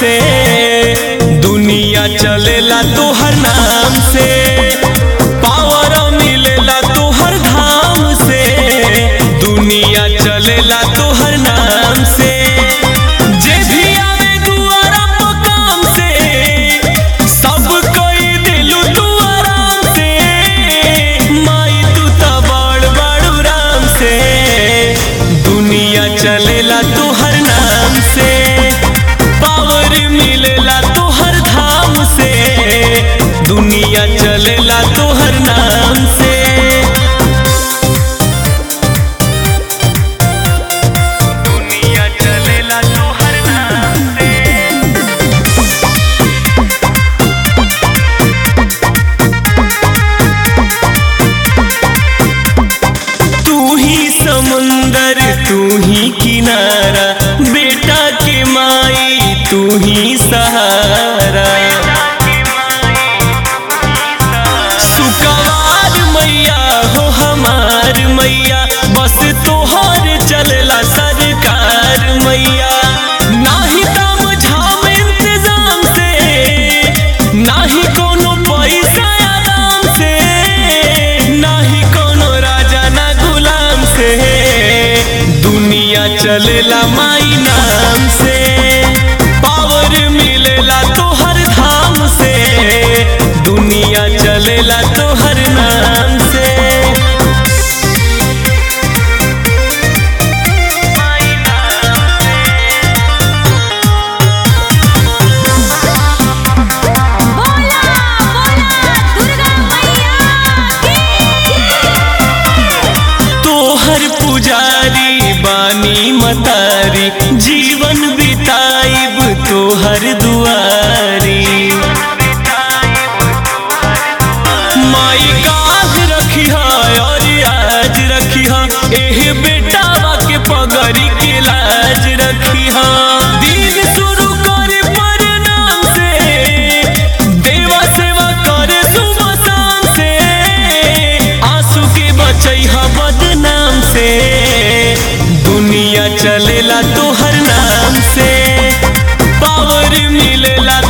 से दुनिया चलेला तोहर नाम से पावर मिलेला तोहर धाम से दुनिया चलेला तोहर नाम से जे भी आवे दुआरा पर काम से सब कोई दिलु तू आराम से माई तू त बड़ बड़ राम से दुनिया चलेला तोहर नाम से पावर मिलेला तोहर धाम से दुनिया चलेला तोहर नाम से दुनिया चलेला तोहर नाम से तू ही समुंदर तू ही किनारा बेटा के माई तू ही सहारा सुकवार मैया हो हमार मैया बस तोहर चलला सरकार मैया नाही तम झाम इंतजाम से नाही कोनो पैसा आराम से नाही कोनो राजा ना गुलाम से दुनिया चलेला माई नाम से पावर मिलेला तोहर धाम से दुनिया चलेला तोहर नाम से बोला बोला दुर्गा मैया की तोहर पुजारी बानी मतारी जीवन बिताइब तोहर दुआरी माई काज रखिहा और आज रखिहा एह बेटावा के पगड़ी के लाज रखिहा दिन शुरू करे प्रणाम से देवा सेवा करे सुबह शाम से आंसू के बचैहा बदनाम से दुनिया चलेला तोहर नाम से पावर मिलेला